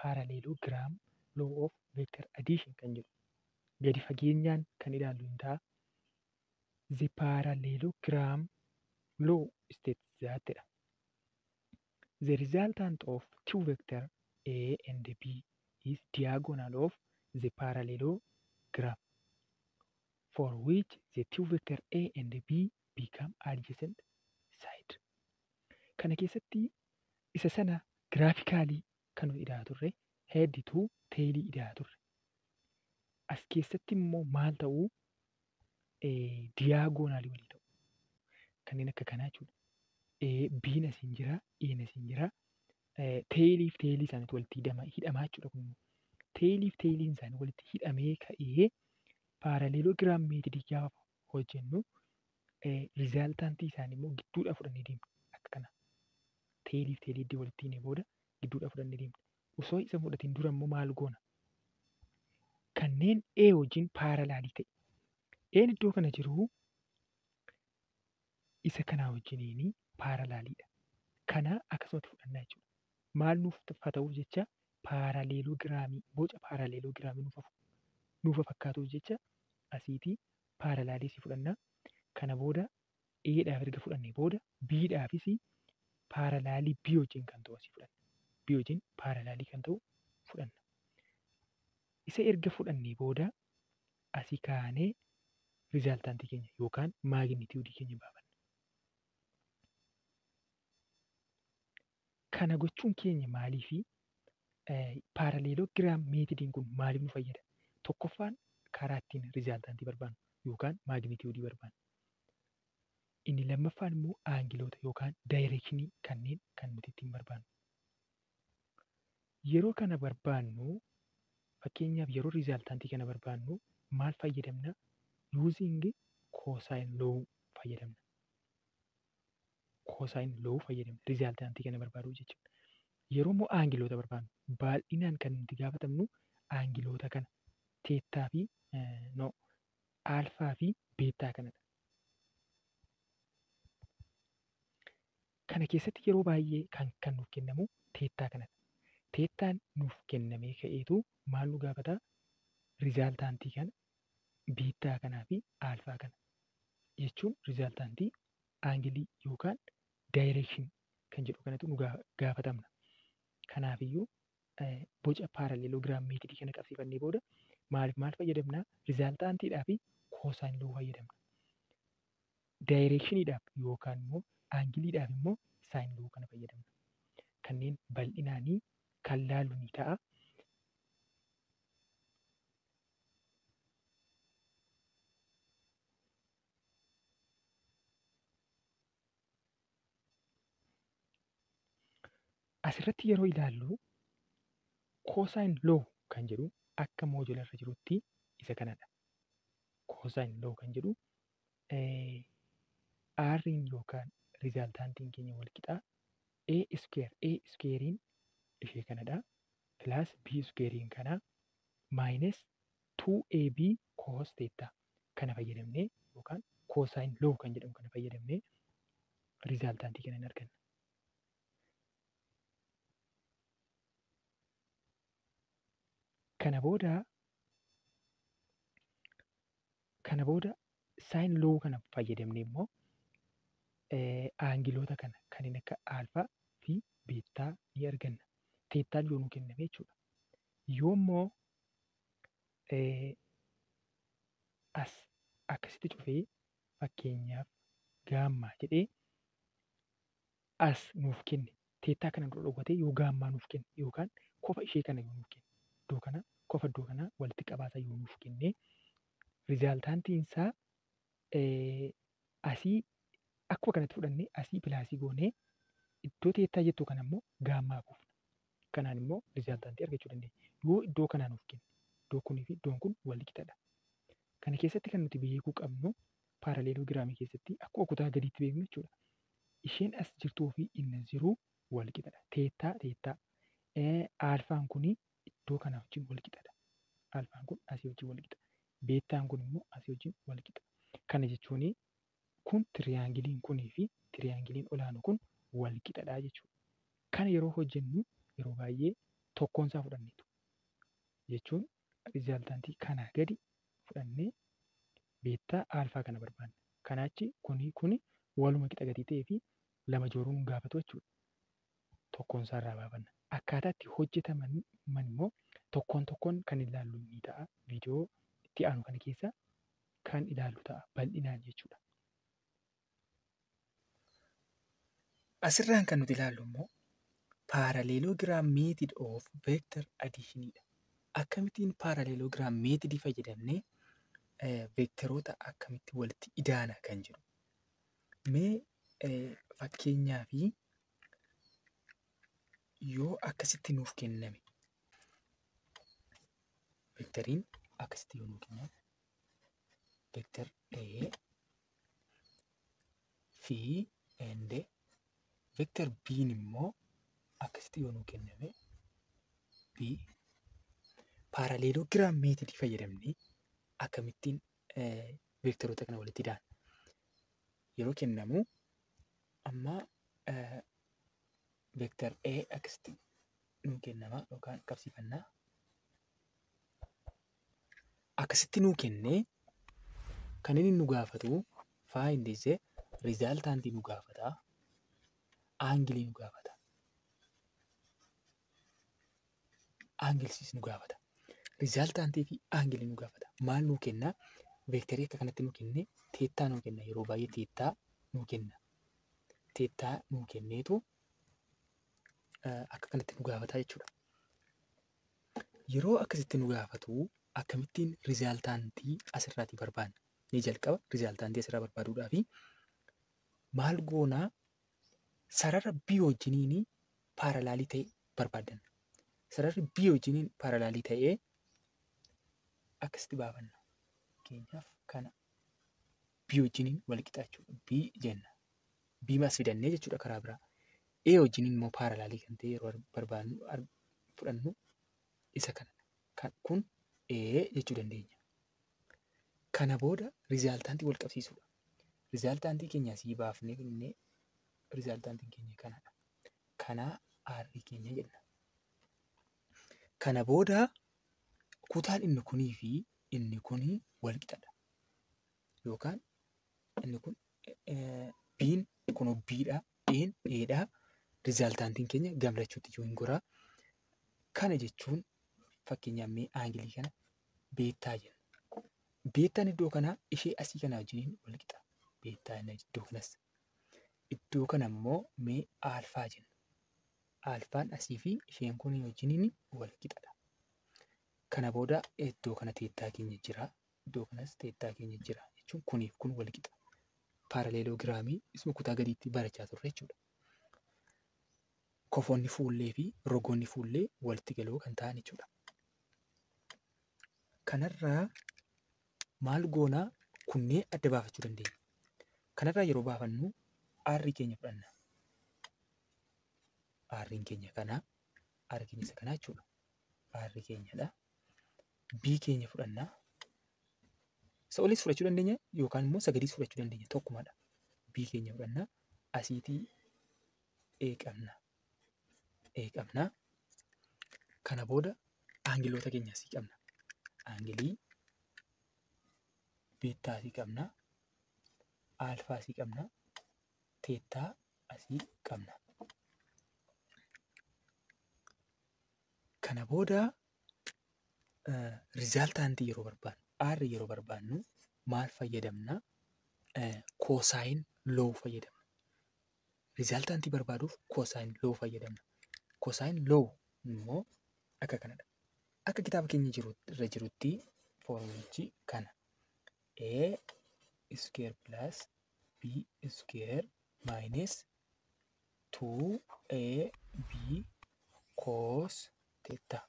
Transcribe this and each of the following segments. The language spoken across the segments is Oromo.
parallelogram law of vector addition kan jedhu gadi fageenyaan kan ilaallu hin ta'a. The parallelogram law states that the resultant of two vector A and B is diagonal of the parallelogram for which the two vector A and B become adjacent side. Kana keessatti isa sana giraafikaalii kan nuti ilaalaa turre heeddituu teelii ilaalaa turre. As keessatti immoo maal ta'uu diyaagoonaalii walii ta'u. Kanneen akka kanaa jechuudha. Biin asiin jira, E'n asiin jira. Teelii fi teelii isaaniitu walitti hidhamaa jechuudha kun. Teelii fi teeliin isaanii walitti hidhamee ka'ee paaraleelogiraam meetodii gaafa hojjennu rizaaltaantii isaanii immoo gidduudhaa fudhannee deemna. Akka kana. Teelii fi teelii iddoo walitti hidhee booda gidduudhaa fudhannee deemna. Osoo isa fudhatiin dura immoo maal goona? Kanneen A wajjin paaralaalii ta'e. E'n iddoo kana jiru isa kanaa wajjiniin paaralaaliidha. Kana akkasumatti fudhannaa jechuudha. Maal nuuf ta'uuf jecha paaraleelogiraamii boca paaraleelogiraamii nuuf fakkaatuuf jecha asiitii paaralaalii si fudhannaa. Kana booda Eedhaaf erga fudhannee booda Biidhaafis paaralaalii B wajjin kan ta'u asii fudhanna. B wajjin paaralaalii kan ta'u fudhanna. Isa erga fudhannee booda asii kaanee rizaaltaantii keenya yookaan maagnitiyuudii keenya baafanna. Kana gochuun keenya maaliifi paaraleelogiraam meetodiin kun maaliif nu fayyada? Tokkoffaan karaa ittiin rizaaltaantii barbaannu yookaan maagnitiyuudii barbaannu. Inni lammaffaan immoo aangiloota yookaan daayireekshinii kanneen kan nuti ittiin barbaannu. Yeroo kana barbaannu fakkeenyaaf yeroo rizaaltaantii kana barbaannu maal fayyadamna? Yuuzing koosaayini loowuu fayyadamna. Koosaayini loowuu fayyadamna rizaaltaantii kana barbaaduu jechuudha. Yeroo immoo aangiloota barbaannu baay'inaan kan nuti gaafatamnu aangiloota kana teettaa fi no aalfaa fi beettaa kanadha. Kana keessatti yeroo baay'ee kan kan nuuf kennamu teettaa kanadha. Teettaan nuuf kennamee ka'eetu maal nu gaafata? Rizaaltaantii kana beettaa kanaa fi aalfaa kana jechuun rizaaltaantii aangilii yookaan daayireekshinii kan jedhu kanatu nu gaafatamna. Kanaafiyyuu boca paaraleelogiraam meetodii kana qabsiifannee booda maaliif maal fayyadamna? Rizaaltaantiidhaa fi koosaayini loowuu fayyadamna. Daayireekshiniidhaaf yookaan immoo aangiliidhaaf immoo saayini loowuu kana fayyadamna. Kanneen bal'inaanii kan laallu ni ta'a. Asirratti yeroo ilaallu koosaayini loo kan jedhu akka moojula irra jirutti isa kanadha. Koosaayini loo kan jedhu R'n yookaan rizaaltaantiin keenya wal qixaa A iskeer A iskeeriin ishee kanadha. Pilaas B iskeeriin kana maayinus 2AB koos teettaa kana fayyadamnee yookaan koosaayini loo kan jedhamu kana fayyadamnee rizaaltaantii kana hin arganna. Kana booda kana booda saayini loo kana fayyadamnee immoo aangiloota kana kanneen akka aalfaa fi beettaa ni arganna. Teettaan yoo nu kenname jechuudha. Yoo immoo as akkasitti cufee fakkeenyaaf gaammaa jedhee as nuuf kenne teettaa kana dura dhokatee yoo gaammaa nuuf kenne yookaan kofa ishee kana yoo nuuf kenne iddoo kana kofa iddoo kanaa walitti qabaataa yoo nuuf kenne rizaaltaantiin isaa asii akkuma kanatti fudhannee asii pilaasii goonee iddoo teettaa jettu kana immoo gaammaa buufna. Kanaan immoo rizaaltaantii argachuu dandeenya. Yoo iddoo kanaa nuuf kenne iddoo kunii fi iddoon kun wal qixadha. Kana keessatti kan nuti beekuu qabnu paaraleelogiraamii keessatti akkuma kutaa gadiitti beeknu jechuudha. Isheen as jirtuu fi inni jiru wal qixadha. Teettaa teettaa. Aalfaan kuni iddoo kanaa wajjin wal qixadha. Aalfaan kun asii wajjin wal qixa. Beettaan kun immoo asii wajjin wal qixa. Kana jechuun kun tiriyaangiliin kunii fi tiriyaangiliin olaanu kun wal qixadha jechuudha. Kana yeroo hojjennu yeroo baay'ee tokkoon isaa fudhanneetu. Jechuun rizaaltaantii kanaa gadi fudhannee beettaa aalfaa kana barbaanna. Kanaachi kuni kuni waluma qixa gatii ta'ee fi lama jooruu nu gaafatu jechuudha. Tokkoon isaa irraa baafanna. Akkaataa itti hojjetaman immoo tokkoon tokkoon kan ilaallu ni ta'a. Viidiyoo itti aanu kana keessa kan ilaallu ta'a bal'inaan jechuudha. Asirraan kan nuti ilaallu immoo paaraleeloogiraam meetid of veektar adiishiniidha. Akkamittiin paaraleeloogiraam meetidii fayyadamnee veektaroota akkamitti walitti idaana kan jedhu. Mee fakkeenyaa fi yoo akkasitti nuuf kenname veektariin akkasitti yoo nuuf kenname veektar A fi ende veektar B'n immoo akkasitti yoo nuuf kenname B paaraleeloogiraam meetidii fayyadamnee akkamittiin veektaroota kana walitti idaana. Yeroo kennamu amma veektar A akkasitti nuu kennama yookaan qabsiifannaa. Akkasitti nuu kennee kan inni nu gaafatu faayindiisee rizaaltaantii nu gaafata. Aangilii nu gaafata. Aangilsiis nu gaafata. Rizaaltaantii fi aangilii nu gaafata. Maal nuu kennaa? Veektarii akka kanatti nuu kennee teettaa nuu kenna. Yeroo baay'ee teettaa nuu kenna. Teettaa nuu kenneetu akka kanatti nu gaafata jechuudha. Yeroo akkasitti nu gaafatu akkamittiin rizaaltaantii asirraatii barbaanna? Ni jalqaba rizaaltaantii asirraa barbaaduudhaa fi maal goonaa sarara bii wajjiniin paaralaalii ta'e barbaaddanna. Sararri bii wajjiniin paaralaalii ta'ee akkasitti baafanna. Fakkeenyaaf kana bii wajjiniin wal qixa jechuudha. Bii jenna. Bii as fidannee jechuudha karaa biraa. A wajjiniin immoo paaralaalii kan ta'e yeroo barbaadnu fudhannu isa kana. Kun A jechuu dandeenya. Kana booda rizaaltaantii wal qabsiisuudha. Rizaaltaantii keenya asii baafnee kennee rizaaltaantiin keenya kanadha. Kanaa aarrii keenya jenna. Kana booda kutaan inni kunii fi inni kunii wal qixadha. Yookaan inni kun biin kun biidha, een eedha. Rizaaltaantiin keenya gamlachuutti yoo hin goraa. Kana jechuun fakkeenyaaf mee aangilii kana beettaa jenna. Beettaan iddoo kanaa ishee asii kana wajjiniin wal qixa. Beettaan iddoo kanas. Iddoo kana immoo mee aalfaa jenna. Aalfaan asii fi isheen kun wajjiniin wal qixadha. Kana booda iddoo kana teettaa keenya jira. Iddoo kanas teettaa keenya jira jechuun kuniif kun wal qixa. Paaraleeloogiraamii isuma kutaa gadiitti barachaa turre jechuudha. Kofoonni fuullee fi rogoonni fuullee walitti galoo kan ta'an jechuudha. Kanarraa maal goonaa kunneen adda baafachuu dandeenya. Kanarraa yeroo baafannu aarrii keenya fudhanna. Aarriin keenya kanaa, aarri keenya isa kanaa jechuudha. Aarri keenyadha. Bii keenya fudhannaa. Isa oliis fudhachuu dandeenya yookaan immoo isa gadiis fudhachuu dandeenya tokkumadha. Bii keenya fudhannaa asiitii eeqamna. Eeqamna. Kana booda aangiloota keenya asii qabna. Aangilii beettaa asii qabna. Aalfaa asii qabna. Teettaa asii qabna. Kana booda rizaaltaantii yeroo barbaannu, aarri yeroo barbaannu maal fayyadamna? Koosaayin loo fayyadamna. Rizaaltaantii barbaaduuf koosaayin loo fayyadamna. Koosaayin loo immoo akka kanadha. Akka kitaaba keenya irra jirutti foormulichi kana. A square plus B square minus 2AB cos theta.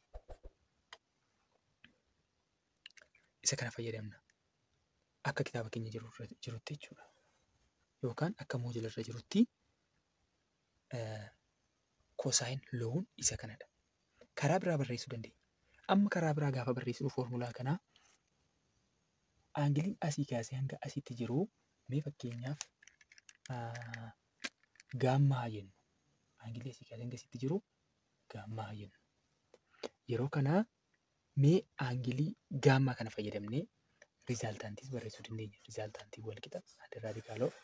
Isa kana fayyadamna. Akka kitaaba keenya jirutti jechuudha. Yookaan akka moojila irra jirutti kosaayin loon isa kanadha. Karaa biraa barreessuu dandeenya. Amma karaa biraa gaafa barreessinu foormulaa kanaa aangiliin asii kaasee hanga asitti jiru mee fakkeenyaaf gaammaa haa jennu. Aangilii asii kaasee hanga asitti jiru gaammaa haa jennu. yeroo kanaa mee aangilii gaammaa kana fayyadamnee rizaaltaantiis barreessuu dandeenya. Rizaaltaantii wal qixa adda raadikaal of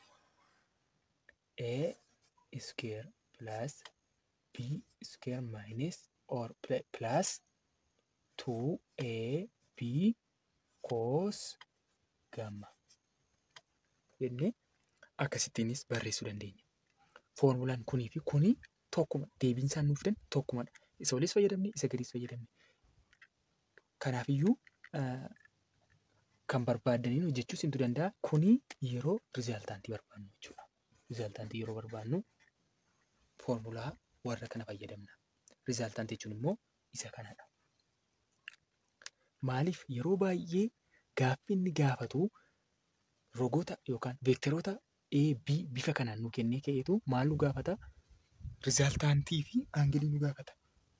a square plus b square minus or plus 2ab cos gamma jennee akkasittiinis barreessuu dandeenya. Foormulaan kunii fi kunii tokkuma deebiin isaan nuuf kennu tokkumadha. Isa oliis fayyadamne isa gadiis fayyadamne. Kanaafiyyuu kan barbaaddaniin hojjechuus hintu danda'a. Kuni yeroo rizaaltaantii barbaannu jechuudha. Rizaaltaantii yeroo barbaannu foormulaa warra kana fayyadamna. Rizaaltaantii jechuun immoo isa kanadha. Maaliif yeroo baay'ee gaaffii inni gaafatu rogoota yookaan veektaroota A, B bifa kanaan nu kennee ka'eetu maal nu gaafata? Rizaaltaantii fi aangilii nu gaafata.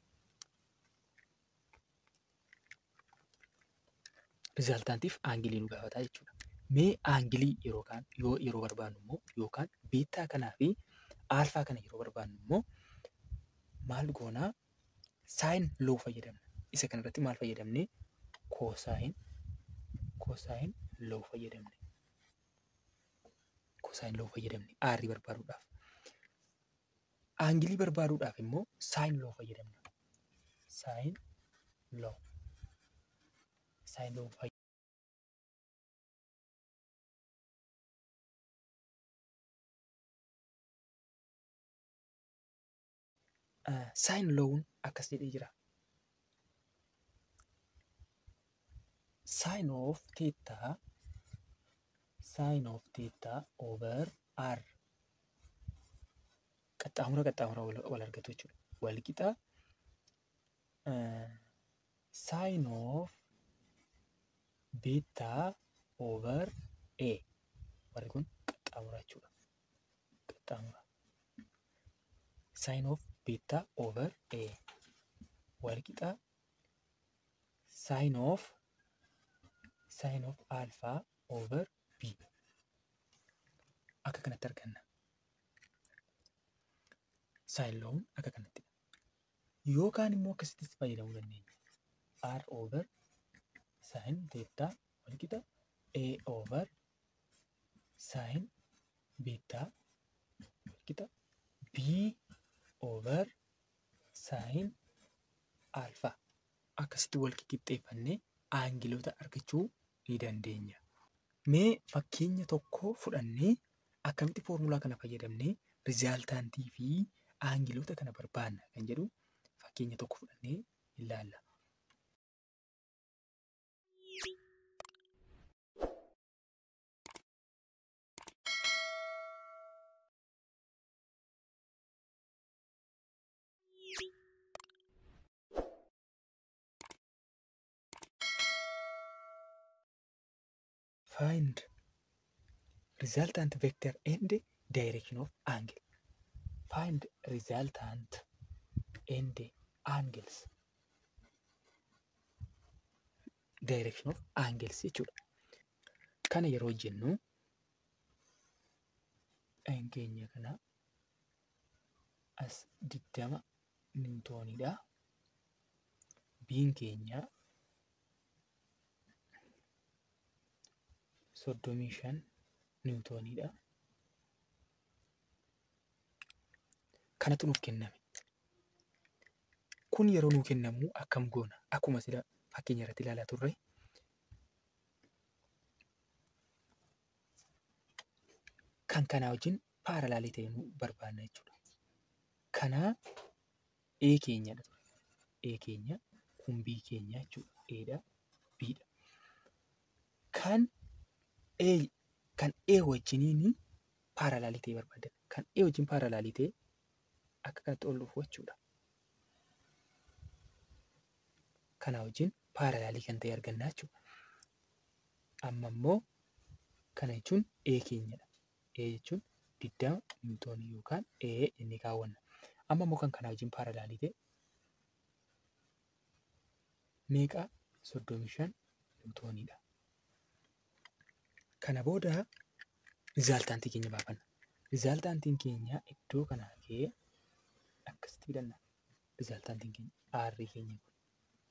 Rizaaltaantiif aangilii nu gaafata jechuudha. Mee aangilii yeroo kaan yoo yeroo barbaannu immoo yookaan beettaa kanaa fi aalfaa kana yeroo barbaannu immoo maal goonaa saayin loo fayyadamna. Isa kanarratti maal fayyadamne koosaayin koosaayin loo fayyadamne. Koosaayin loo fayyadamne aarii barbaaduudhaaf. Aangilii barbaaduudhaaf immoo saayin loo fayyadamna. Saayin loo. Saayin loo fayyadamna. Saayin loowun akkas jedhee jira. Saayin of teettaa saayin of teettaa over r qaxxaamura qaxxaamura wal argatu jechuudha. Wal qixa saayin of beettaa over a warri kun qaxxaamura jechuudha. Qaxxaamura. Saayin of beettaa over a wal qixa saayin of saayin of alfaa over b akka kanatti arganna. Saayin loon akka kanatti. Yookaan immoo akkasittis fayyadamuu dandeenya. r over saayin teettaa wal qixa a over saayin beettaa wal qixa b over saayin alfaa akkasitti wal qixxeeffannee aangiloota argachuu ni dandeenya. Mee fakkeenya tokko fudhannee akkamitti foormulaa kana fayyadamnee rizaaltaantii fi aangiloota kana barbaanna kan jedhu fakkeenya tokko fudhannee ilaalla. Find resultant vector and direction of angle. Find resultant and angles. Direction of angles jechuudha. Kana yeroo jennu dha'in keenya kana as digdama niwutooniidha. Biin keenya soddomii shan niwutooniidha. Kanatu nuuf kenname. Kun yeroo nuu kennamu akkam goona? Akkuma sila fakkeenya irratti ilaalaa turre. Kan kanaa wajjin paaralaalii ta'e nu barbaanna jechuudha. Kanaa A keenyadha ture. A keenya kun B keenya jechuudha. A'dha B'dha. Kan A kan A wajjiniin paaralaalii ta'e barbaaddan. Kan A wajjin paaralaalii ta'e akka kanatti ol dhufu jechuudha. Kanaa wajjin paaralaalii kan ta'e argannaa jechuudha. Amma immoo kana jechuun A keenyadha. A jechuun digdama niwutoonii yookaan A jennee kaawwanna. Amma immoo kan kanaa wajjin paaralaalii ta'e meeqa soddomii shan niwutooniidha. Kana booda rizaaltaantii keenya baafanna. Rizaaltaantiin keenya iddoo kanaa ka'ee akkasitti fidanna. Rizaaltaantiin keenya aarrii keenya kun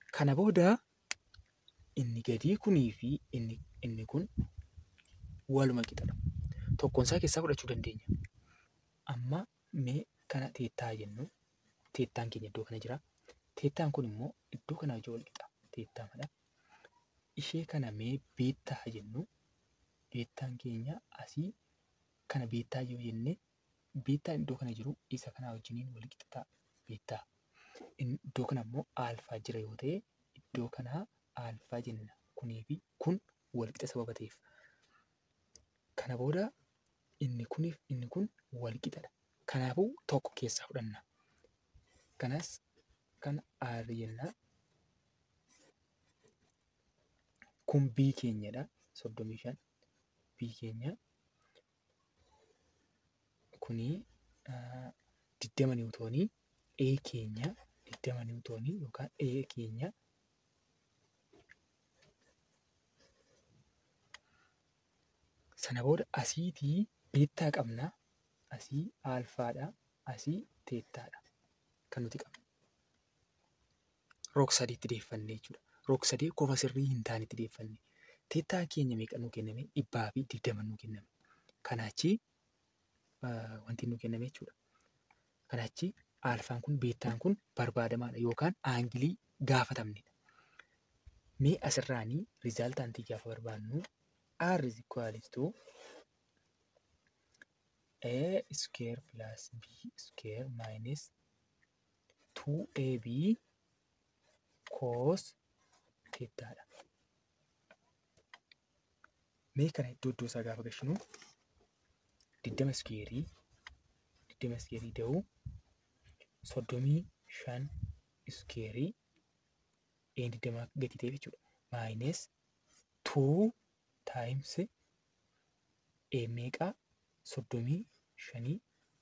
Kana booda inni gadii kunii fi inni, inni kun waluma qixadha. Tokkoon isaa keessaa fudhachuu dandeenya. Amma mee kana teettaa jennu. Teettaan keenya iddoo kana jira. Teettaan kun immoo iddoo kanaa wajjin wal qixa. Teettaa madha. Ishee kana mee beettaa jennu. Beettaan keenya asii kana beettaa yoo jenne beettaan iddoo kana jiru isa kanaa wajjiniin wal qixa ta'a. Beettaa. Iddoo kana immoo aalfaa jira yoo ta'e iddoo kanaa aalfaa jenna. Kunii fi kun wal qixa sababa ta'eef. Kana booda inni kuniif inni kun wal qixadha. Kanaafuu tokko keessaa fudhanna. Kanas kana R jenna. Kun B keenyadha. Soddomii shan. B keenya. Kunii digdama niwutoonii. A keenya digdama niwutoonii yookaan A keenya sana booda asiitii beettaa qabna. Asii aalfaadha. Asii teettaadha. Kan nuti qabnu. Roog sadiitti deeffannee jechuudha. Roog sadii qofa sirrii hin taane itti deeffanne. Teettaa keenya meeqa nuu kenname? Dhibbaa fi digdama nuu kenname. Kanaachi wanti nuu kenname jechuudha. Kanaachi aalfaan kun beettaan kun barbaadamaadha yookaan aangilii gaafatamnedha. Mee asirraanii rizaaltaantii gaafa barbaannu R is equals to A square plus B square minus 2AB cos teettaadha. Mee kana iddoo iddoo isaa gaafa gashinu digdama iskeerii digdama iskeerii da'uu soddomii shan iskeerii een digdama gadi ta'e jechuudha. Maayines tuu taayims ee meeqaa soddomii shanii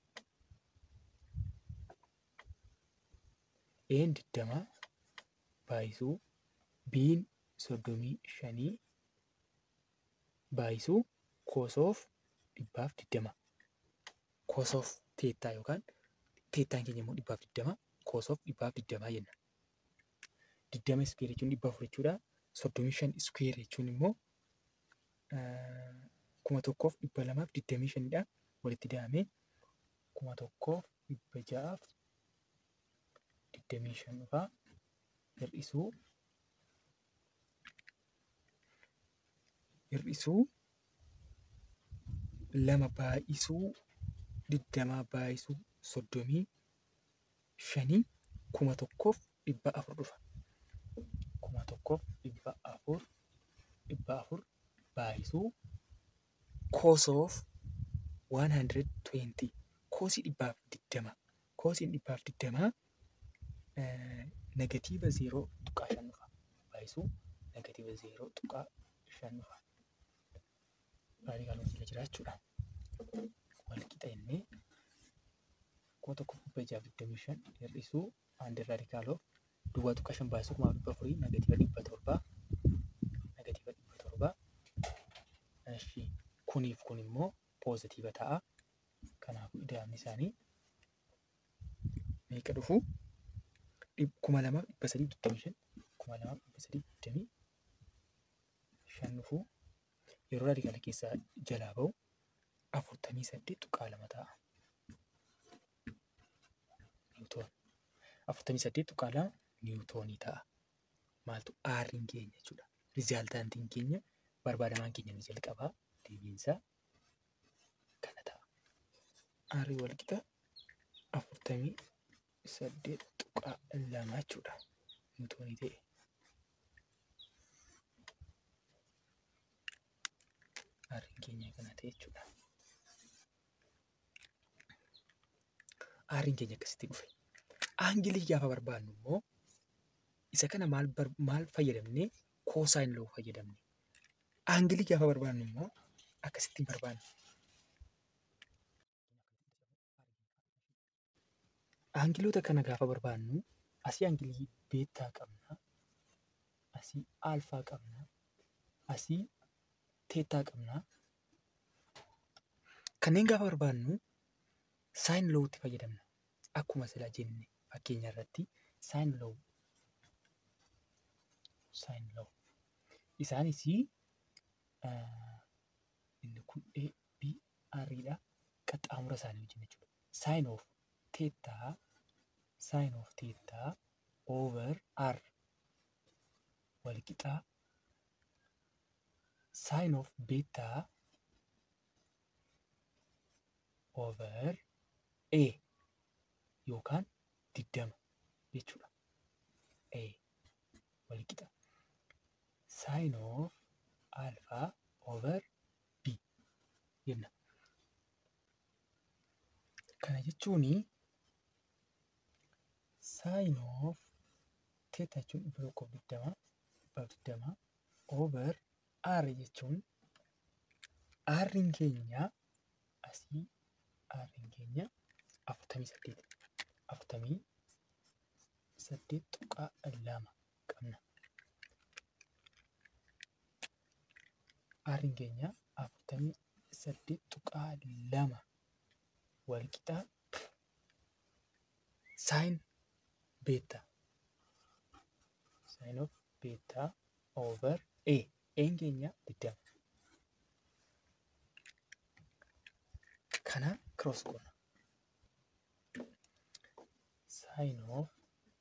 een digdama baay'isuu biin soddomii shanii baay'isuu koosoof dhibbaaf digdama. Koosoof teettaa yookaan teettaan keenya immoo dhibbaaf digdama koosoof dhibbaaf digdamaa jenna. Digdama iskeer jechuun dhibba afur jechuudha. Soddomii shan iskeer jechuun immoo kuma tokkoof dhibba lamaaf digdamii shanidha. Walitti daamee kuma tokkoof dhibba ja'aaf digdamii shan dhufaa hir'isuu hir'isuu lama baay'isuu digdamaa baay'isuu soddomii shanii kuma tokkoof dhibba afur dhufa. Kuma tokkoof dhibba afur dhibba afur baay'isuu koosoof 120 koosii dhibbaaf digdama koosiin dhibbaaf digdamaa negatiiva zeeroo tuqaa shan dhufa baay'isuu negatiiva zeeroo tuqaa shan dhufa. Raadikaal jira jechuudha. Wal qixa innee kuma tokkoof dhibba jaaf digdamii shan hir'isuu handi raadikaaloof duwwaa tuqaa shan baay'isuu kumaaf dhibba afurii negatiiva dhibba torbaa negatiiva dhibba torbaa Eshi kuniif kun immoo poozitiiva ta'a. Kanaafuu ida'amni isaanii meeqa dhufu? kuma lamaaf dhibba sadii digdamii shan kuma lamaaf dhibba sadii digdamii shan dhufu yeroo raadikaala keessaa jalaa ba'u afurtamii saddeet tuqaa lama ta'a. Niwutoon. Afurtamii saddeet tuqaa lama niwutoonii ta'a. Maaltu aarriin keenya jechuudha. Rizaaltaantiin keenya barbaadamaan keenya ni jalqabaa deebiinsaa kana ta'a. Aarrii wal qixa afurtamii saddeet tuqaa lama jechuudha. Niwutoonii ta'e. Aarriin keenya kana ta'e jechuudha. Aarriin keenya akkasitti dhufe. Aangilii gaafa barbaannu immoo isa kana maal maal fayyadamnee koosaayin loo fayyadamne. Aangilii gaafa barbaannu immoo akkasittiin barbaanna. Aangiloota kana gaafa barbaannu asii aangilii beettaa qabna. Asii aalfaa qabna. Asii teettaa qabna. Kanneen gaafa barbaannu saayin loowutti fayyadamna. Akkuma sila jenne fakkeenya irratti saayin loowu saayin loo. Isaanis inni kun A, B, R dha. Qaxxaamura isaanii wajjin jechuudha. Saayin of teettaa saayin of teettaa over R walqixaa saayin of beettaa over A yookaan diddama jechuudha. A walqixa. Saayin of alfaa over B jenna. Kana jechuun saayin of teettaa jechuun dhibba tokkoof digdama dhibbaaf digdama over R jechuun R'n keenya asii R'n keenya afurtamii saddeet afurtamii saddeet tuqaa lama qabna. R'n keenya afurtamii saddeet tuqaa lama walqixaa saayin beettaa saayin of beettaa over A A'n keenya digdama. Kana cross goona. Saayin of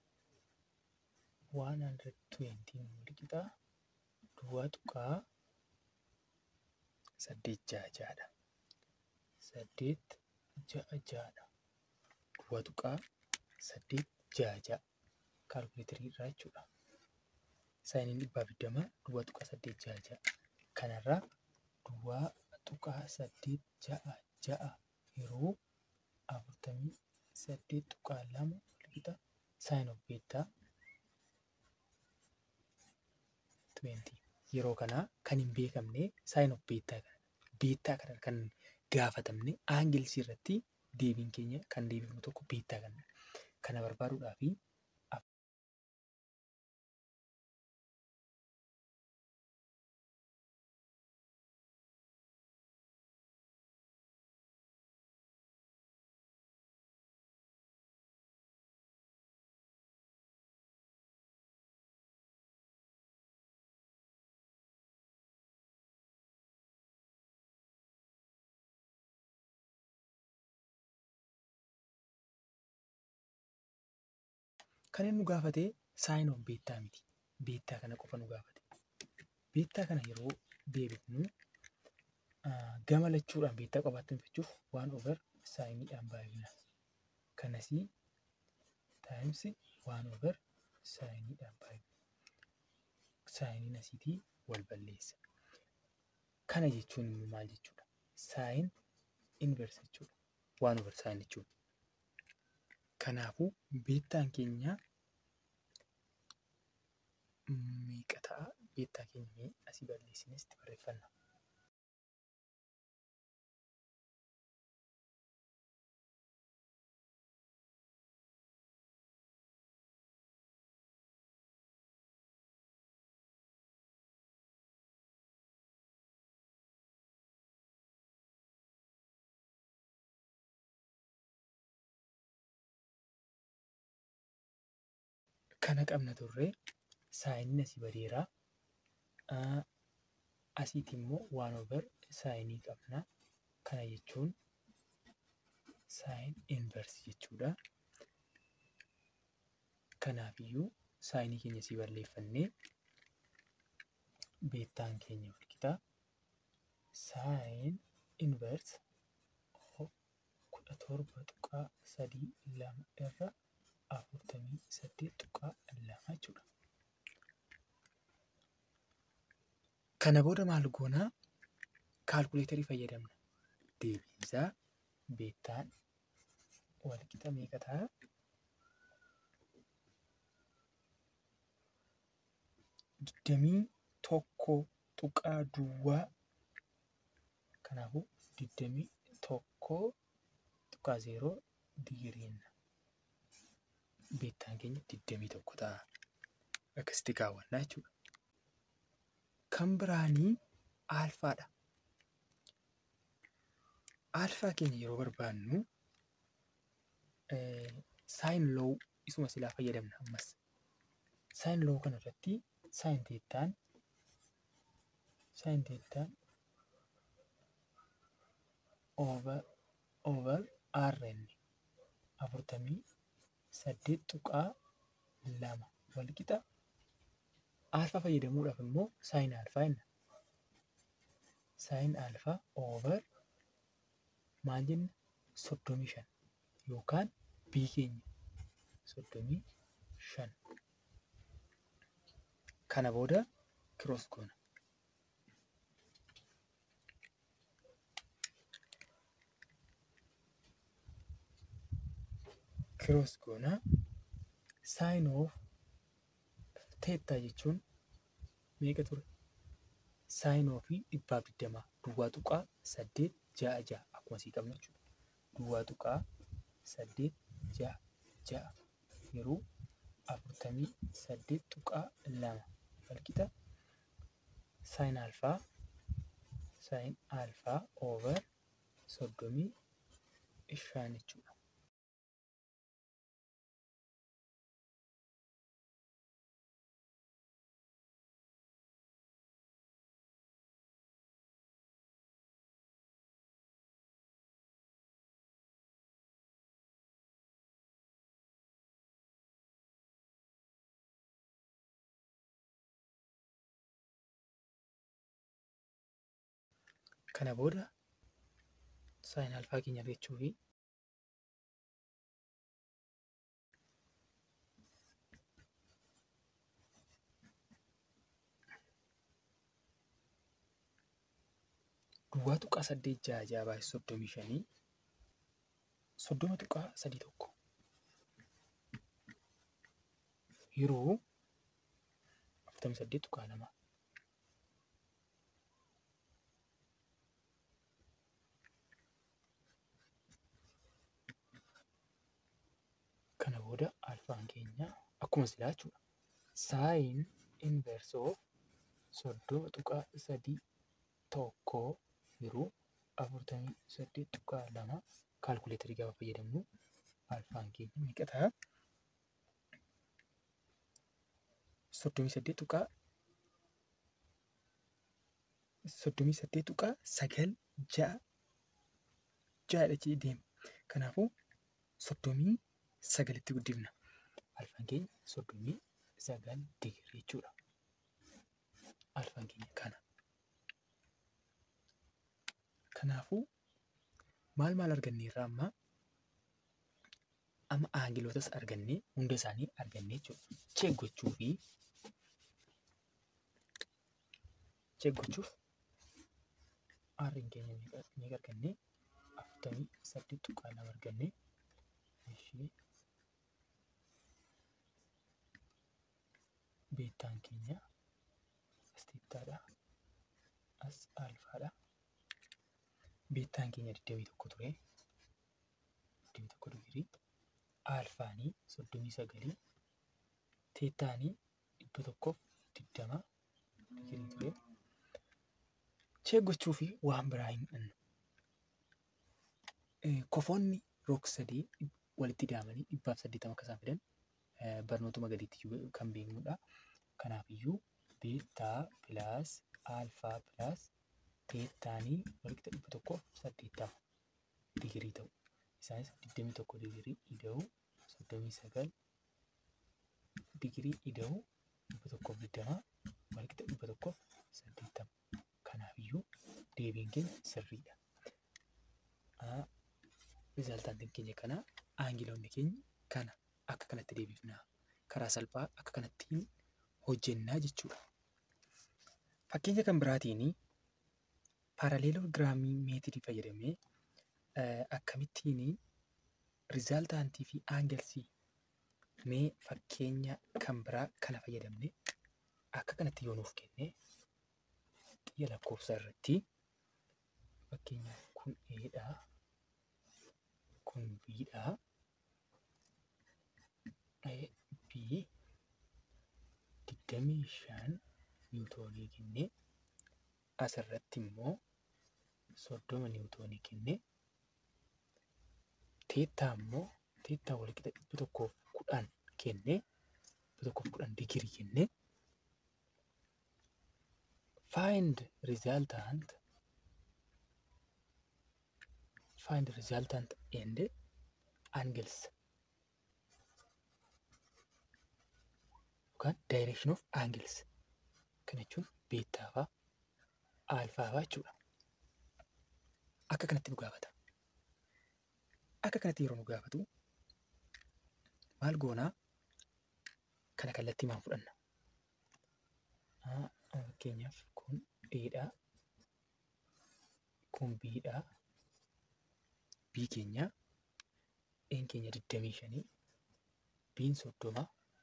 120 walqixa duwwaa tuqaa saddeet ja'a ja'adha. Saddeet ja'a ja'adha. Duwwaa tuqaa saddeet ja'a ja'a. Kaalkuleetarii irraa jechuudha. Saayiniin dhibbaaf digdama duwwaa tuqaa saddeet ja'a ja'a. Kanarraa duwwaa tuqaa saddeet ja'a ja'a yeroo afurtamii saddeet tuqaa lama walqixa saayin of beettaa 20. Yeroo kanaa kan hin beekamne saayin of beettaa kana. Beettaa kana kan gaafatamne aangilsii irratti deebiin keenya kan deebifnu tokko beettaa kana. Kana barbaaduudhaaf kan inni nu gaafate saayin of beettaa miti. Beettaa kana qofa nu gaafate. Beettaa kana yeroo deebifnu gama lachuudhaan beettaa qofaatti hinfichuuf waan over saayiniidhaan baay'ina. Kanasii taayimsi waan over saayiniidhaan baay'ina. Saayiniin asiitii wal balleessa. Kana jechuun immoo maal jechuudha? Saayin inverse jechuudha. Waan over saayin jechuudha. Kanaafuu beettaan keenya meeqa ta'a? Beettaa keenya mee asii balleessinee itti barreeffanna. Kana qabna turree saayiniin asii badeeraa. Asiiti immoo waan over saayinii qabna. Kana jechuun saayin inverse jechuudha. Kanaafiyyuu saayinii keenya asii balleeffannee beettaan keenya walqixa saayin inverse kudha torba tuqaa sadii lama irra afurtamii saddeet tuqaa lama jechuudha. Kana booda maal goonaa? Kaalkuleetarii fayyadamna. Deebiinsaa beettaan walqixa meeqa ta'a? Digdamii tokko tuqaa duwwaa kanaafuu digdamii tokko tuqaa zeeroo digiriinna. beettaan keenya digdamii tokko ta'a. Akkasitti kaawwannaa jechuudha. Kan biraanii aalfaadha. Aalfaa keenya yeroo barbaannu saayin loo isuma silaa fayyadamna ammas. Saayin loo kana irratti saayin teettaan saayin teettaan over over rn afurtamii saddeet tuqaa lama walqixa alfaa fayyadamuudhaaf immoo saayin alfaa jenna. Saayin alfaa over maal jenna soddomii shan yookaan bii keenya soddomii shan. Kana booda kiroos goona. Kiroos goona. Saayin oof teettaa jechuun meeqa ture? Saayin oofii dhibbaaf digdamaa duwwaa tuqaa saddeet ja'a ja'a akkuma asii qabna jechuudha. Duwwaa tuqaa saddeet ja'a ja'a yeroo afurtamii saddeet tuqaa lama walqixa saayin alfaa saayin alfaa over soddomii shan jechuudha. Kana booda saayin alfaa keenya argachuu fi duwwaa tuqaa saddeet ja'a ja'a baay'ee soddomii shanii soddoma tuqaa sadii tokko yeroo afurtamii saddeet tuqaa lama kana booda alfaan keenya akkuma silaa jechuudha. Saayin inverse of soddoma tuqaa sadii tokkoo yeroo afurtamii saddeet tuqaa lama kaalkuleetarii gaafa fayyadamnu alfaan keenya meeqa ta'a? Soddomii saddeet tuqaa soddomii saddeet tuqaa sagal ja'a ja'adha jedhee deema. Kanaafuu soddomii sagalitti guddifna. Alfaan keenya soddomii sagal digirii jechuudha. Alfaan keenya kana. Kanaafuu maal maal arganneerra amma amma aangilotas argannee hunda isaanii argannee jechuudha. Cheek gochuu fi cheek gochuuf aarriin keenya meeqa argannee afurtamii saddeet tuqaa lama argannee ishee beektaan keenya as teettaadha as alfaadha beektaan keenya digdamii tokko ture digdamii tokko digirii alfaanii soddomii sagalii teettaanii dhibba tokkoof digdama digirii ture cheek gochuu fi waan biraa hin dhannu. Kofoonni roog sadii walitti daamanii dhibbaaf saddeettama akka isaan fidan barnootuma gadiitti kan beeknudha. Kanaafiyyuu beektaa pilaas alfaa pilaas teettaanii walitti dhibba tokkoof saddeettama digirii ta'u. Isaanis digdamii tokko digirii ida'uu soddomii sagal digirii ida'uu dhibba tokkoof digdama walitti dhibba tokkoof saddeettama. Kanaafiyyuu deebiin keenya sirriidha. Rizaaltaantiin keenya kana aangiloonni keenya kana akka kanatti deebifna. Karaa salphaa akka kanattiin hojjennaa jechuudha. Fakkeenya kan biraatiin paaraleelogiraamii meetidii fayyadamee akkamittiin rizaaltaantii fi aangilsii mee fakkeenya kan biraa kana fayyadamne akka kanatti yoo nuuf kenne xiyya lakkoofsa irratti fakkeenyaaf kun eedhaa kun biidhaa b digdamii shan niwutoonii kenne asirratti immoo soddoma niwutoonii kenne teettaa immoo teettaa walqixa dhibba tokkoof kudhan kenne dhibba tokkoof kudhan digirii kenne find resultant find resultant and angles yookaan direction of angles kana jechuun beettaa faa aalfaa faa jechuudha. Akka kanatti nu gaafata. Akka kanatti yeroo nu gaafatu maal goonaa kana kallattii maan fudhanna. Fakkeenyaaf kun Eedhaa, kun Biidhaa, Bii keenya, Een keenya digdamii shanii, Biin soddoma.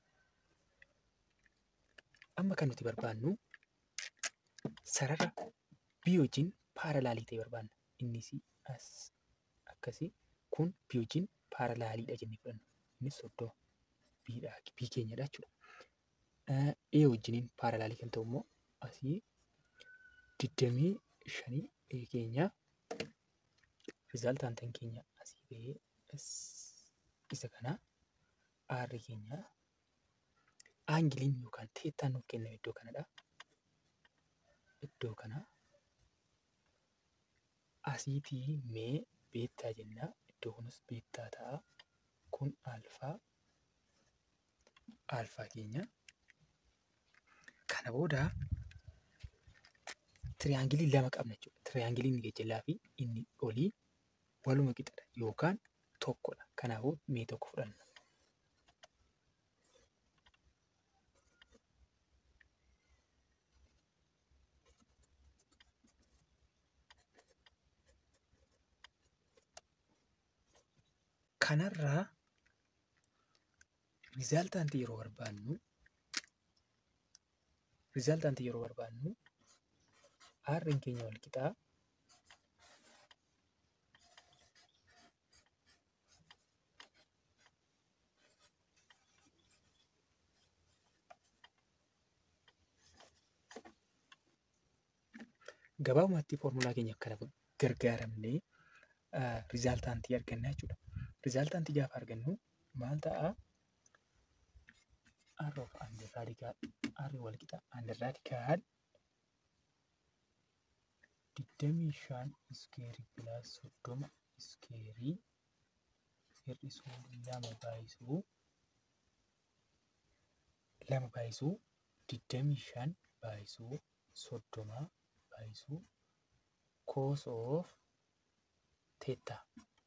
Amma kan nuti barbaannu sarara bii wajjin paaralaalii ta'e barbaanna. Innis as akkasii kun bii wajjin paaralaaliidha jennee fudhanna. Innis soddoma biidhaa bii keenyadha jechuudha. Ee wajjiniin paaralaalii kan ta'u immoo asii digdamii shanii ee keenya rizaaltaantan keenya asii ba'ee isa kana aarri keenya aangiliin yookaan teettaan nuuf kenname iddoo kanadha. Iddoo kana asiitii mee beettaa jennaa iddoo kunis beettaa ta'a. Kun alfaa alfaa keenya. Kana booda tiriyaangilii lama qabna jechuudha. Tiriyaangiliin inni gajjallaa fi inni olii waluma qixadha yookaan tokkodha. Kanaafuu mee tokko fudhanna. Kanarraa rizaaltaantii yeroo barbaannu rizaaltaantii yeroo barbaannu aarriin keenya wal qixaa gabaabumatti foormulaa keenya kana gargaaramnee rizaaltaantii arganna jechuudha. Rizaaltaantii gaafa argannu maal ta'a? R of under radical R wal qixa under radical digdamii shan iskeerii pilaas soddoma iskeerii hir'isuu lama baay'isuu lama baay'isuu digdamii shan baay'isuu soddoma baay'isuu cos of teettaa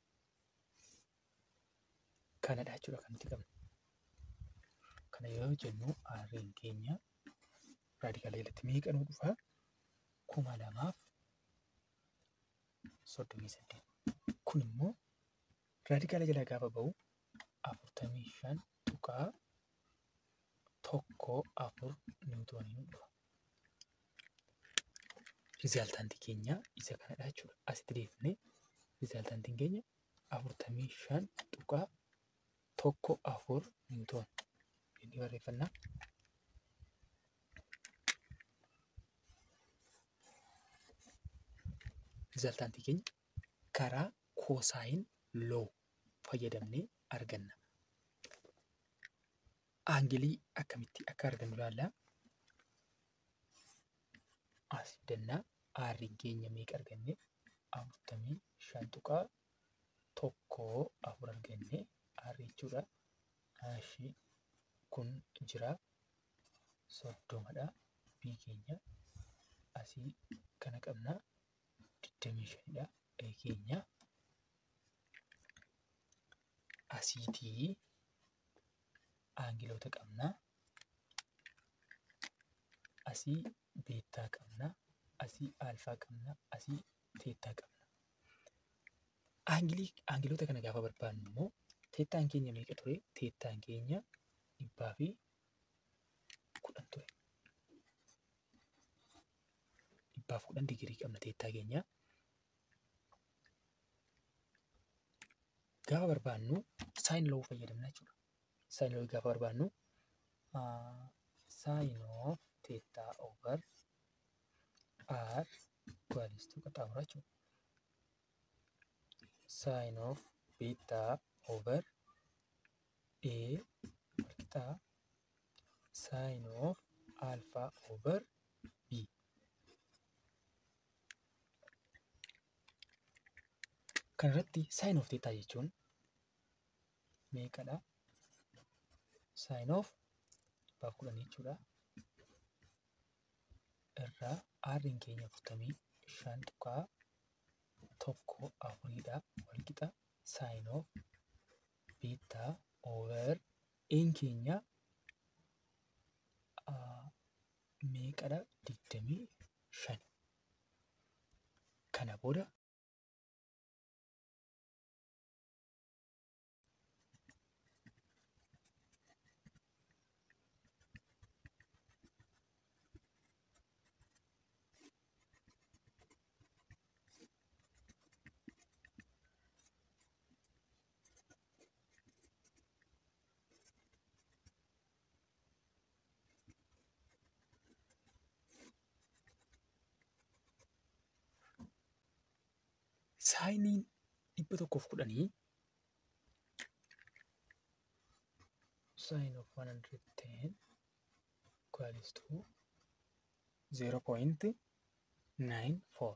kanadha jechuudha kan nuti qabnu. Kana yoo jennu aarriin keenya raadikaala jalatti meeqa nuu dhufa? kuma lamaaf soddomii saddeet. Kun immoo raadikaala jala gaafa ba'u afurtamii shan tuqaa tokko afur niwutoonii nu dhufa. Rizaaltaantii keenya isa kanadha jechuudha. Asitti deebinee rizaaltaantiin keenya afurtamii shan tuqaa tokko afur niwutoon jennee barreeffannaa. Rizaaltaantii keenya karaa koosaayin loo fayyadamnee arganna. Aangilii akkamitti akka argannu ilaallaa. As dannaa aarriin keenya meeqa arganne afurtamii shan tuqaa tokkoo afur arganne aarri jechuudha. Ashii kun jira soddomadha. Bii keenya asii kana qabna digdamii shanidha. Ee keenya asiitii aangiloota qabna. Asii beettaa qabna. Asii alfaa qabna. Asii teettaa qabna. Aangilii aangiloota kana gaafa barbaannu immoo teettaan keenya meeqa ture? Teettaan keenya dhibbaa fi kudhan ture. Dhibbaaf kudhan digirii qabna teettaa keenya. Gaafa barbaannu saayin loo fayyadamna jechuudha. Saayin loo gaafa barbaannu saayin oof teettaa over r equals qaxxaamura jechuudha. Saayin oof beettaa over a walqixaa saayin oof alfaa over b Kanarratti saayin of teettaa jechuun meeqadha? Saayin of dhibbaaf kudhan jechuudha. Irraa aarriin keenya afurtamii shan tuqaa tokko afuridha. Walqixa saayin of beettaa oover een keenya meeqadha? Digdamii shan. Kana booda saayiniin dhibba tokkoof kudhanii saayin of 110 equals to 0.94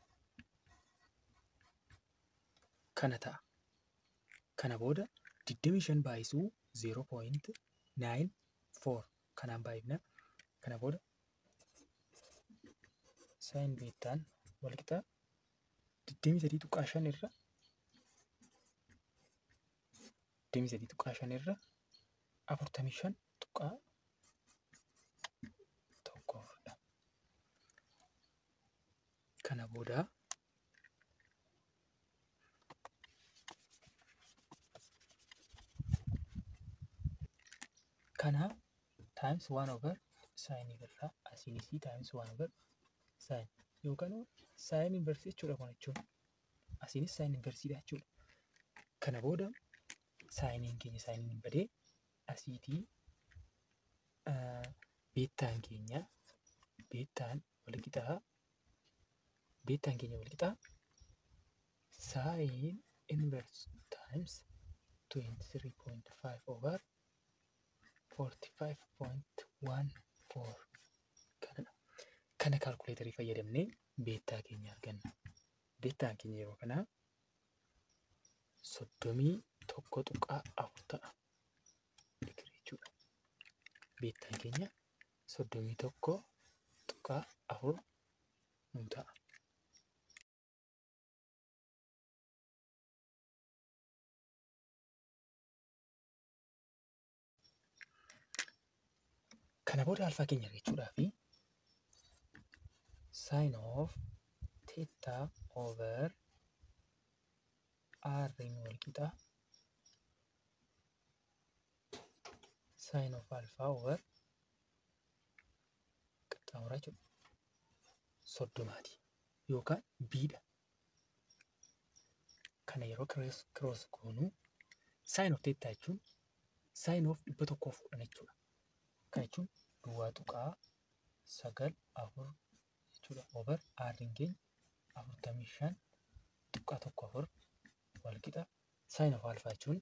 kana ta'a. Kana booda 25 baay'isuu 0.94 kanaan baay'ifna. Kana booda saayin beettaan walqixa 23 tuqaa 5 irra 23 tuqaa 5 irra 45 tuqaa tokko afurdha. Kana booda kana times 1 over saayin irraa asiinis times 1 over saayin yookaan saayin inversii jechuudha kun jechuun asiinis saayin inversiidha jechuudha. Kana booda saayiniin keenya saayiniin badee asiitii beettaan keenya beettaan walqixaa beettaan keenya walqixaa saayin inverse times 23.5 over 45.14 kanadha. Kana kaalkuleetarii fayyadamnee beettaa keenya arganna. Beettaan keenya yeroo kanaa soddomii tokko tuqaa afur ta'a. jechuudha. Beettaan keenya soddomii tokko tuqaa afur nu ta'a. Kana booda alfaa keenya argachuudhaa fi saayin of teettaa over r'n walqixa saayin of alfaa over qaxxaamuraa jechuudha. Soddomaati yookaan biidha. Kana yeroo kiroos goonuu saayin of teettaa jechuun saayin of dhibba tokkoof kudhan jechuudha. Kana jechuun duwwaa tuqaa sagal afur jechuudha. Over r'n keenya afurtamii shan tuqaa tokko afur walqixa saayin of alfaa jechuun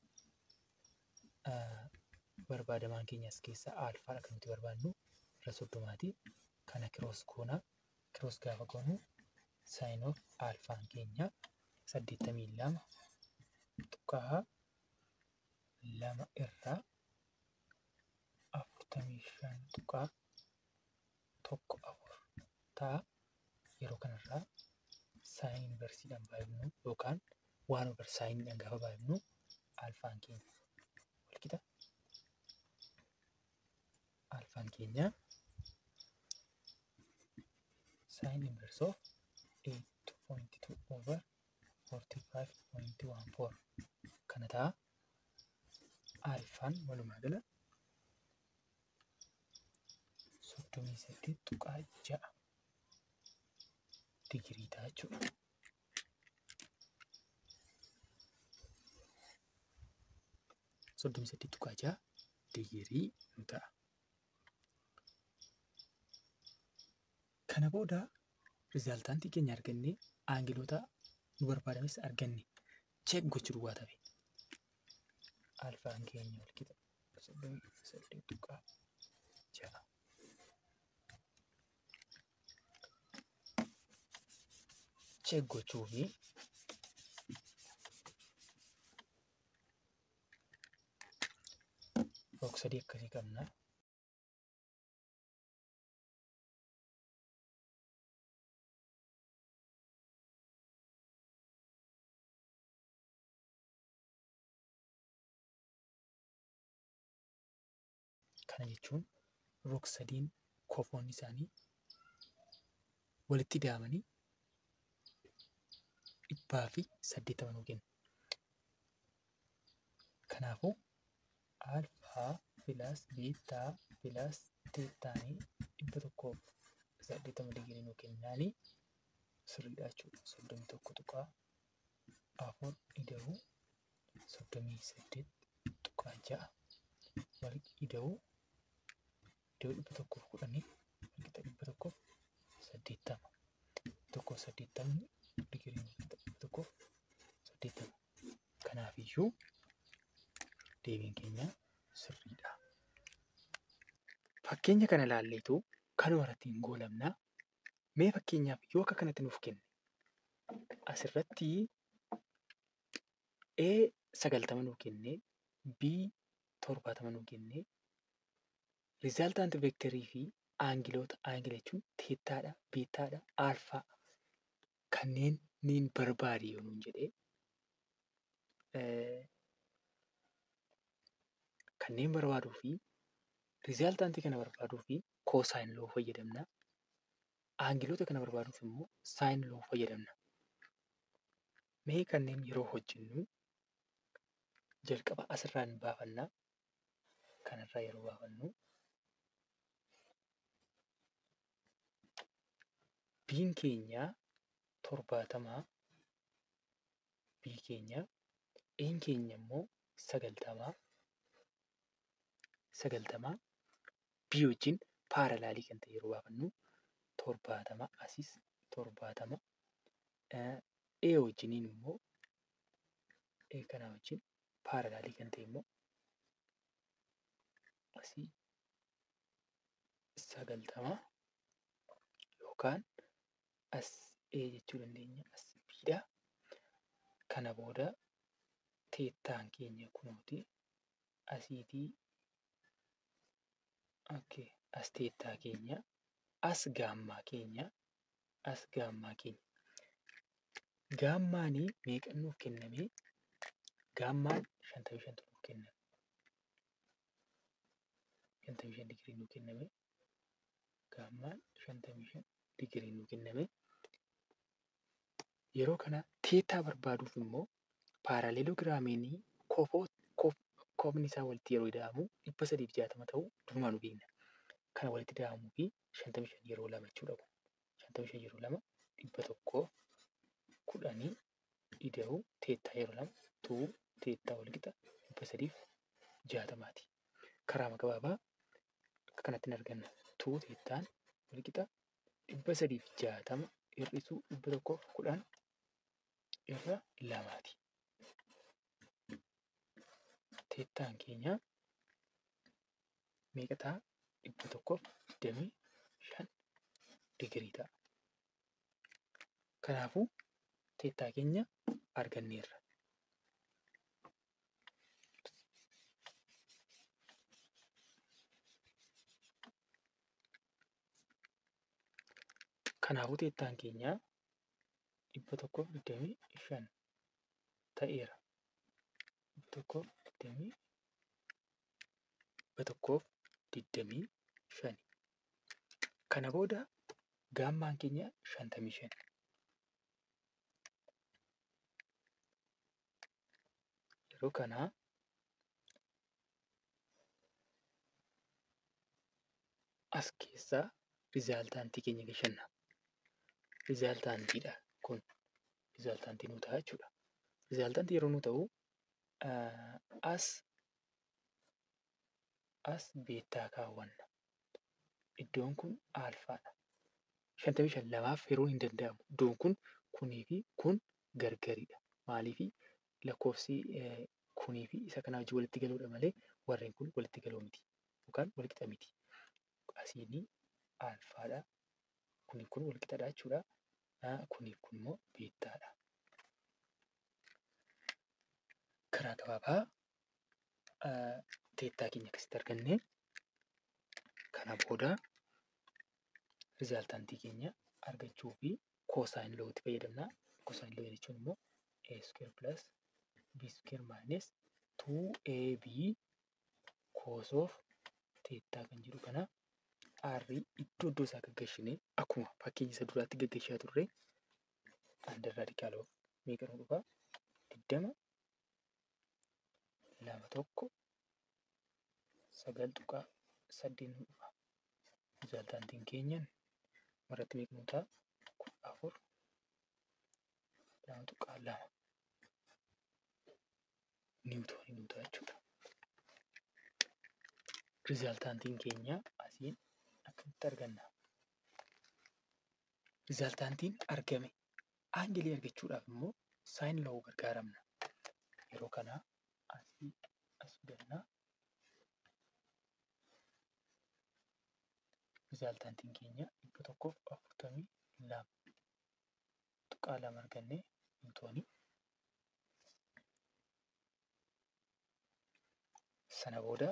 barbaadamaan keenya as keessaa alfaadha kan nuti barbaadnu irra soddomaati. Kana kiroos goonaa kiroos gaafa goonu saayin of alfaan keenya saddeettamii lama tuqaa lama irraa afurtamii shan tuqaa tokko afur ta'a. Yeroo kanarraa saayin inversiidhaan baay'ifnu yookaan waan over saayiniidhaan gaafa baay'ifnu alfaan keenya walqixa. Alfaan keenya saayin inverse of 8.2 over 45.14 kana ta'a. Alfaan walumaa gala soddomii saddeet tuqaa ja'a digirii ta'a jechuudha. Soddomii saddeet tuqaa ja'a digirii nu ta'a. Kana booda rizaaltaantii keenya argannee aangiloota nu barbaadames arganne cheek gochuu duwwaa tafe. Alfaan keenya walqixa soddomii saddeet tuqaa ja'a. Cheek gochuu fi rog-sadii akkasii qabna. Kana jechuun rog-sadiin kofoon isaanii walitti ida'amanii dhibbaa fi saddeettama nuu kennu. Kanaafuu alfaa pilaas biitaa pilaas teettaanii dhibba tokkoof saddeettama digirii nuu kennaanii sirriidha jechuudha. Soddomii tokko tuqaa afur ida'uu soddomii saddeet tuqaa ja'a wal ida'uu ida'uu dhibba tokkoof kudhanii walqixa dhibba tokkoof saddeettama. Tokkoof saddeettamni digirii walqixa dhibba tokkoof saddeettama. Kanaafiyyuu deebiin keenya sirriidha. Fakkeenya kana ilaalleetu kanuma irratti hin goolabnaa. Mee fakkeenyaaf yoo akka kanatti nuuf kenne asirratti A sagaltama nuu kennee B torbaatama nuu kennee rizaaltaanti veektarii fi aangiloota aangila jechuun teettaadha, beettaadha, aalfaa kanneen niin barbaade yoo nuun jedhee kanneen barbaaduu fi rizaaltaantii kana barbaaduu fi koosaayin loo fayyadamna. Aangiloota kana barbaaduuf immoo saayin loo fayyadamna. Mee kanneen yeroo hojjennu jalqaba asirraa hin baafannaa. Kanarraa yeroo baafannu biin keenya torbaatamaa bii keenya een keenya immoo sagaltamaa sagaltamaa bii wajjin paaralaalii kan ta'e yeroo baafannu torbaatama asis torbaatama ee wajjiniin immoo ee kanaa wajjin paaralaalii kan ta'e immoo asii sagaltama yookaan as ee jechuu dandeenya as biidha. Kana booda teettaan keenya kunooti asiitii okay, as teettaa keenya as gaammaa keenya as gaammaa keenya. Gaammaanii meeqa nuuf kenname? Gaammaan shantamii shantu nuuf kenname. Shantamii shan digirii nuuf kenname. Gaammaan shantamii shan digirii nuuf kenname. Yeroo kana teettaa barbaaduuf immoo paaraleeloogiraamiinii kofoo koofni isaa walitti yeroo ida'amu dhibba sadiif jaatama ta'uu durumaa nu beekna. Kana walitti ida'amuu fi shantamii shan yeroo lama jechuudha kun. Shantamii shan yeroo lama dhibba tokkoof kudhanii ida'uu teettaa yeroo lama tu'uu teettaa walqixa dhibba sadiif jaatamaati. Karaa gabaabaa akka kanatti hin arganna. Tu'uu teettaan walqixa dhibba sadiif jaatama hir'isuu dhibba tokkoof kudhan irra lamaati. Teettaan keenya meeqa ta'a? Dhibba tokkoof digdamii shan digirii ta'a. Kanaafuu teettaa keenya arganneerra. Kanaafuu teettaan keenya dhibba tokkoof digdamii shan ta'eera. Dhibba tokkoof digdamii dhibba tokkoof digdamii shani. Kana booda gaammaan keenya shantamii shan. Yeroo kanaa as keessaa rizaaltaantii keenya gashanna. Rizaaltaantiidha kun. Rizaaltaantii nuu ta'a jechuudha. Rizaaltaantii yeroo nuu ta'u as as beettaa kaawwanna. Iddoon kun aalfaadha. Shantamii shan lamaaf yeroon hin danda'amu. Iddoon kun kunii fi kun gargaridha. Maaliifi lakkoofsi kunii fi isa kanaa wajjin walitti galuudha malee warreen kun walitti galoo miti yookaan walqixa miti. Asiinii aalfaadha. Kuniif kun walqixadha jechuudha. Kuniif kun immoo beettaadha. Karaa gabaabaa teettaa keenya akkasitti arganne kana booda rizaaltaantii keenya argachuu fi koosaayin lootti fayyadamna. Koosaayin loo jechuun immoo a square plus b square minus 2ab cos of teettaa kan jedhu kana r iddoo iddoo isaa gaggeessine akkuma fakkeenya isa duraatti gaggeessaa turre under radical of meeqa nu dhufa digdama lama tokko sagal tuqaa saddeet nu dhufa. Rizaaltaantiin keenyan maratti meeqa nu ta'a kudha afur lama tuqaa lama niwutoonii nu ta'a jechuudha. Rizaaltaantiin keenya asiin akkamitti arganna? Rizaaltaantiin argame aangelii argachuudhaaf immoo saayin loo gargaaramna. Yeroo kana asii as fidannaa. Rizaaltaantiin keenya dhibba tokkoof afurtamii lama tuqaa lama argannee niwutoonii. Sana booda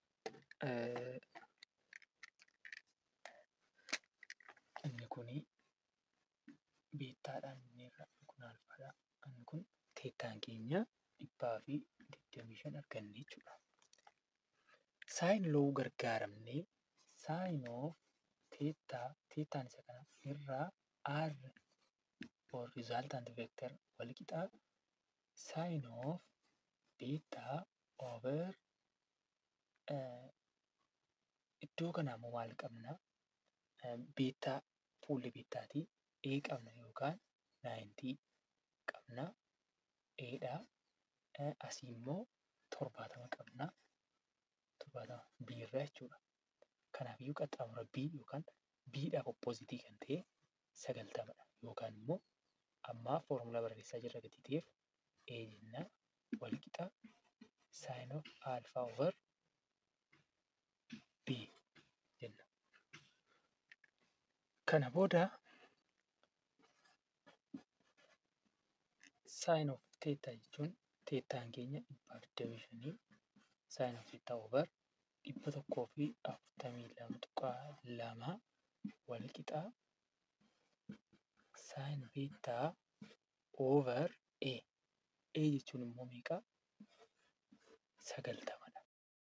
inni kuni beettaadhaan inni irra kun alfaadha. Inni kun teettaan keenya dhibbaa fi digdamii shan arganne jechuudha. Saayin loo gargaaramnee saayin oof teettaa teettaan isa kana irraa r or resultant vector wal qixaa saayin oof beettaa over iddoo kanaa immoo maal qabna? Beettaa fuulli beettaatii A qabna yookaan naayintii qabna. Eedha. Asii immoo torbaatama qabna. Torbaatama B irraa jechuudha. Kanaafiyyuu qaxxaamura B yookaan Bidhaaf oppozitii kan ta'e sagaltamadha. Yookaan immoo ammaa foormulaa barreessaa jirra gatii ta'eef A jenna wal qixa saayin of alfaa over B jenna. Kana booda saayin of teettaa jechuun teettaan keenya dhibbaa digdamii shanii saayin of teettaa over dhibba tokkoo fi afurtamii lama tuqaa lama wal qixaa saayin beettaa over A. A jechuun immoo meeqa? Sagaltamadha.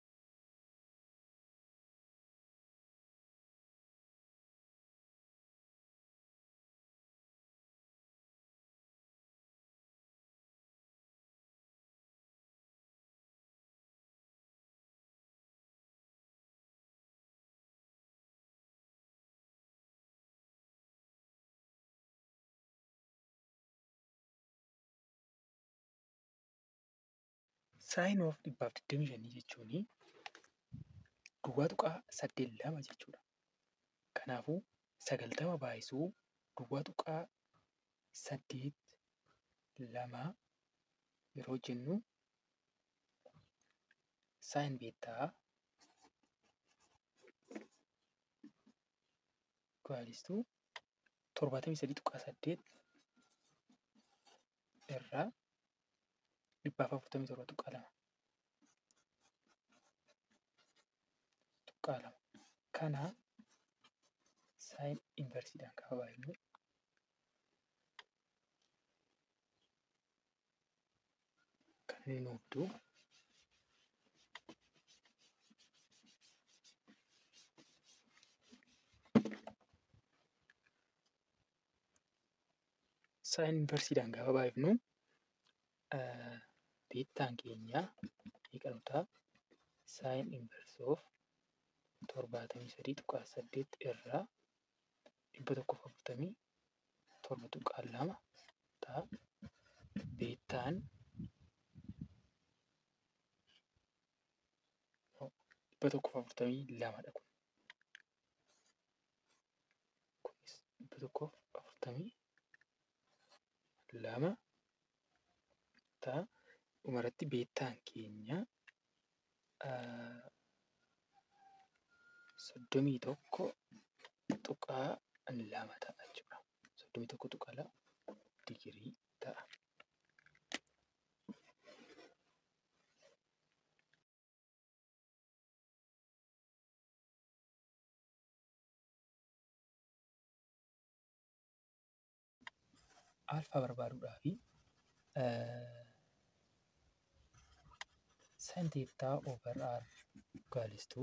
Saayin of dhibbaaf digdamii shanii jechuun duwwaa tuqaa saddeet lama jechuudha. Kanaafuu sagaltama baay'isuu duwwaa tuqaa saddeet lama yeroo jennu saayin beettaa gaalistuu torbaatamii sadii tuqaa saddeet irraa dhibbaaf afurtamii torba tuqaa lama. Tuqaa lama. Kana saayin inversiidhaan gaafa baay'ifnu kan inni nuuf fidu saayin inversiidhaan gaafa baay'ifnu beettaan keenya meeqa nu ta'a? Saayin inverse of torbaatamii sadii tuqaa saddeet irraa dhibba tokkoof afurtamii torba tuqaa lama ta'a. Beettaan dhibba tokkoof afurtamii lamadha kun. Kunis dhibba tokkoof afurtamii lama ta'a. Dhumarratti beettaan keenya soddomii tokko tuqaa lama ta'a jechuudha. Soddomii tokko tuqaa lama digirii ta'a. alfaa barbaaduudhaafi sin teettaa over r gaalistuu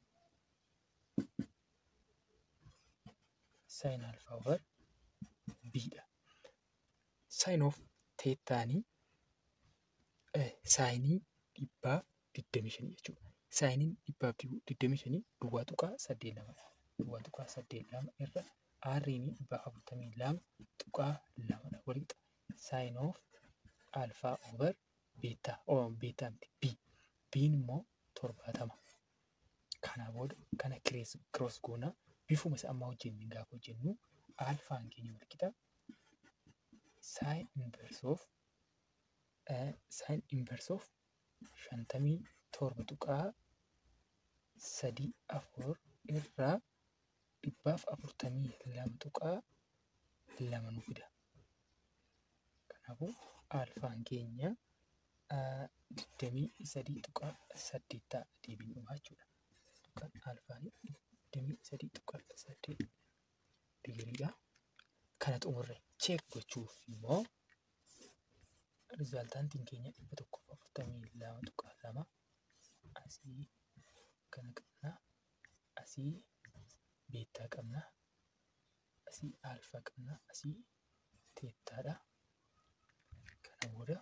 sin alfaa over bidha. Sin of teettaanii saayinii dhibbaaf digdamii shanii jechuudha. Saayiniin dhibbaaf digdamii shanii duwwaa tuqaa saddeet lamadha. Duwwaa tuqaa saddeet lama irra aarriin dhibbaaf afurtamii lama tuqaa lamadha. Walitti saayin of alfaa over beetaa beetaa miti b biin immoo torbaatama. Kana booda kana kiroos goonaa bifuma isa ammaa hojjenne gaafa hojjennu alfaan keenya walqixa saayin inverse of saayin inverse of shantamii torba tuqaa sadii afur irraa dhibbaaf afurtamii lama tuqaa lama nu fida. Kanaafuu alfaan keenya digdamii sadii tuqaa saddeet ta'a deebiin dhumaa jechuudha. Tuqaan alfaan digdamii sadii tuqaa saddeet digiriidha. Kana xumurre cheek gochuuf immoo rizaaltaantiin keenya dhibba tokkoof afurtamii lama tuqaa lama asii kana qabna asii beettaa qabna asii alfaa qabna asii teettaadha kana booda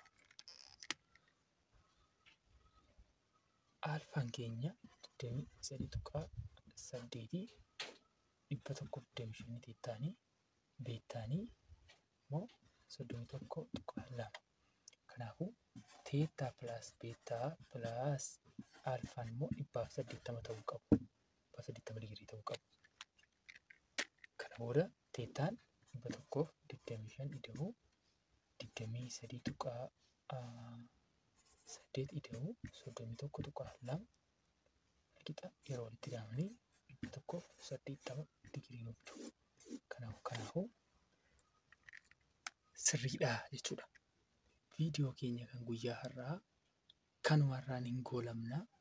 alfaan keenya digdamii sadii tuqaa saddeetii dhibba tokko digdamii shanii teettaanii beettaanii immoo soddomii tokko tuqaa lama kanaafuu teettaa pilaas beettaa pilaas alfaan immoo dhibbaaf saddeettama ta'uu qabu. Dhibbaaf saddeettama digirii ta'uu qabu. Kana booda teettaan dhibba tokkoof digdamii shan ida'uu digdamii sadii tuqaa saddeet ida'uu soddomii tokko tuqaa lama walqixa yeroo walitti daamanii dhibba tokkoof saddeettama digirii nuuf ta'u. Kanaaf kanaafuu sirriidha jechuudha. Viidiyoo keenya kan guyyaa har'aa kanumarraan hin goolabna.